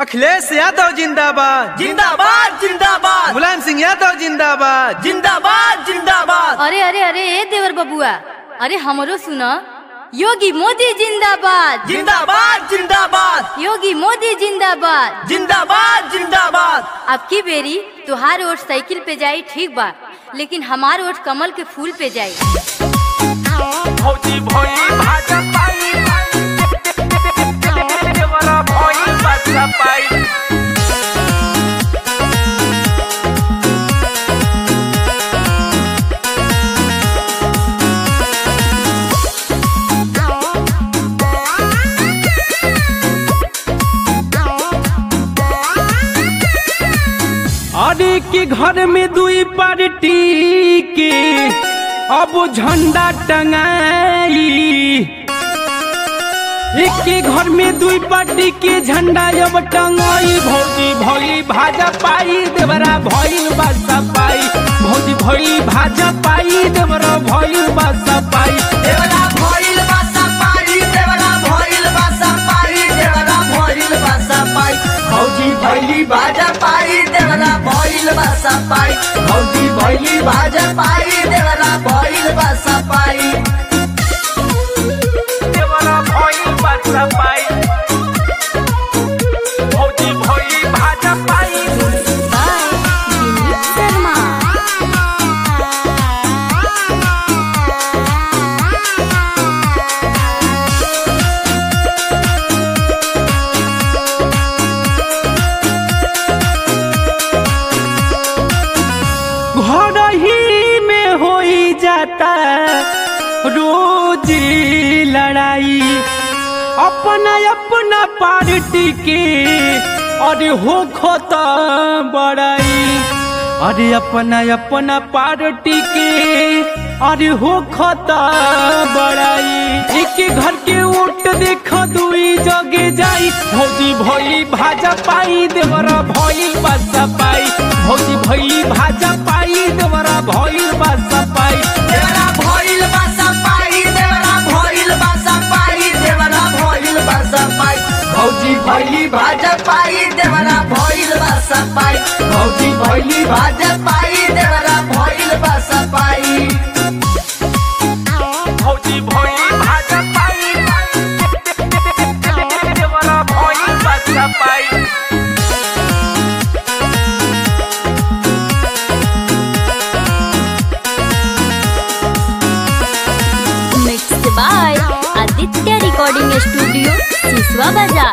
अखिलेश यादव जिंदाबाद जिंदाबाद जिंदाबाद मुलायम सिंह यादव जिंदाबाद जिंदाबाद जिंदाबाद अरे अरे अरे ए देवर बबुआ अरे हमरो सुन योगी मोदी जिंदाबाद जिंदाबाद जिंदाबाद योगी मोदी जिंदाबाद जिंदाबाद जिंदाबाद अब की बेरी तुहार वोट साइकिल पे जाई ठीक बा लेकिन हमार वोट कमल के फूल पे जाई भौजी भोई भाजपा देवरा भोई भाजपा अरे के घर में दुई पार्टी के अब झंडा टंगाई एक के घर में दुई पार्टी के झंडा अब टंगाई भौजी भौली भाजपाई देवरा भइल बसपाई भौजी भौली भाजपाई देवरा भइल बसपाई देवरा भोइल भाजपाई देवरा भोइल भाजपाई देवरा भोइल भाजपाई भौजी भैली भाजपाई देवरा भोइल भाजपाई भौजी भैली भाजपाई देवरा भोइल भाजपाई देवरा भइल बसपाई भौजी भौली भाजपाई बाय दिलीप शर्मा घर ही में हो जाता रोज लड़ाई अपना अपना पार्टी के अरे हो खोता बड़ाई अरे अपना अपना पार्टी के अरे हो खोता बड़ाई एक घर के वोट देख दुई जगे जाई भौजी भोली भाजपाई देवरा भोली बसपाई भौजी भोली भाजपाई देवरा भोली बसपाई देवरा भोइल भाजपाई देवरा भोइल भाजपाई देवरा भोइल भाजपाई भौजी भैली भाजपाई देवरा भोइल भाजपाई भौजी भैली भाजपाई देवरा भोइल भाजपाई भौजी भोली भाजपाई देवरा भोली बसपाई mixed by Aditya recording studio Siswa Bazar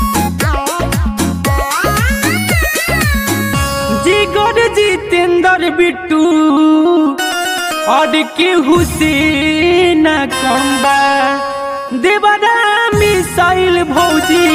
जिगर जितेंद्र बिट्टू और के हुसैन कम्बा देवरा मिसाइल भौजी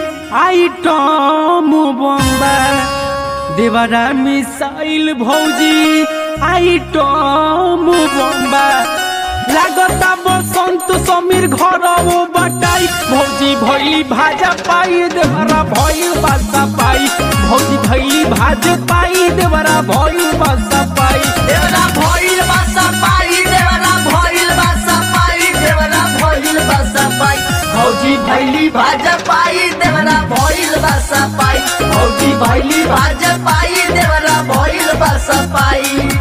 आइटम बम्बा देवरा मिसाइल भौजी आइटम बम्बा लागता बसंत समीर घर बटाई भौजी भैली भाजा पाई देवरा भइल बासा पाई भौजी भैली भाज पाई देवरा भइल बासा पाई देवरा भोइल भाजपाई देवरा भोइल भाजपाई देवरा भोइल भाजपाई भौजी भैली भाजपाई देवरा भोइल भाजपाई भौजी भैली भाजपाई देवरा भोइल भाजपाई